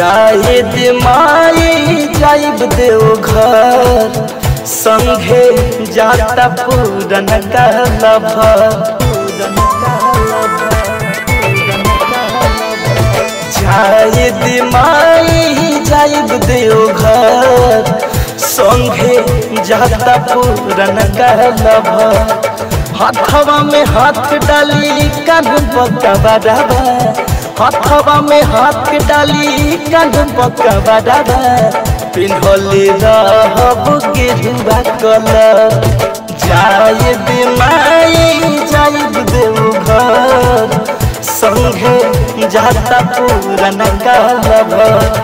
जायद माई जाइब देव घर संघे जाता पूरन कहलब जायद माई जाइब देव घर संघे जाता पूरन कहलब हाथवा में हाथ डाली कान पकवा डाबा हाथवा में हाथ डाली कान पकवा डाबा पिन्हले रहब गेरुआ कलर जायद माई जाइब देव घर संघे जाता पूरन कहलब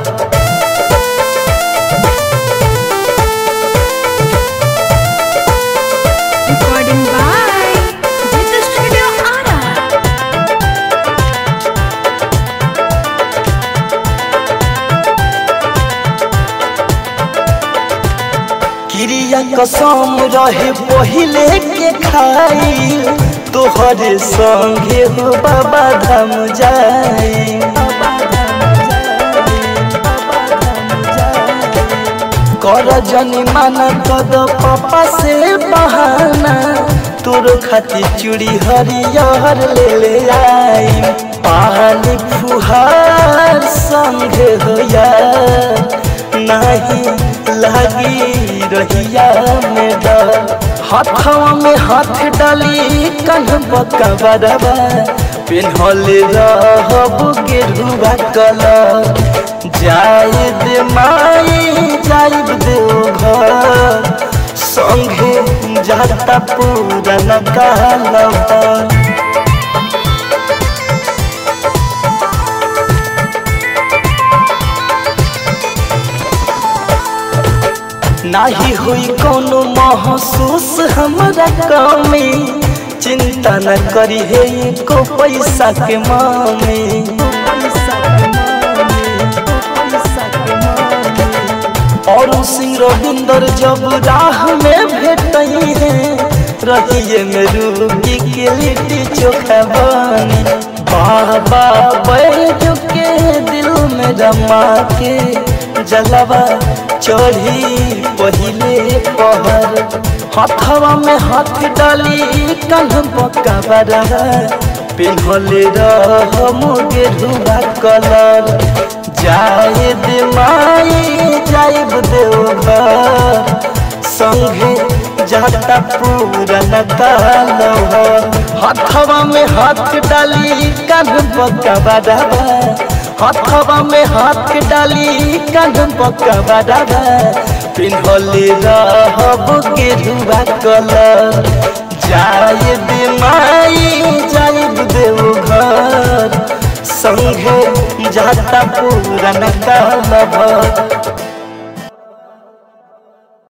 Recording by Jitha Studio Ara. क्रिया कसम रहे पहिले के खाई तोहर संगे हो बाबा धाम जाई कर जनी माना कद पापा से बहाना तोर खातिर चूड़ी हरियर ले ले आई पानी फुहार संगे हो यार नहीं लगी रहिया में डर हाथवा में हाथ डाली कन बकवा पिन्हले रहब गेरुआ कलर जायद माई जाइब देव घर संगे जाता पूरन कहलब नाही हुई कोनो महसूस हमरा कमी चिंता न करी हे को पैसा के मामी और सिंह रविंदर जब राह में भेटई है रहिए में रूबी के लिट्टी चोखा बनी बाबा बैठ के दिल में रमा के जलवा चढ़ी पहिले पहर हाथवा में हाथ डाली कन पकवा पिन्हले रह मोगे धुआ कलर जायद माई जाइब देव घर संगे जाता पूरन कालव हाथवा में हाथ डाली कान पकवा डाबा हाथवा में हाथ डाली कान पकवा डाबा पिन्हले रहब गेरुआ कलर जायद माई जाइब देव घर संगे जाता पूरन कालभ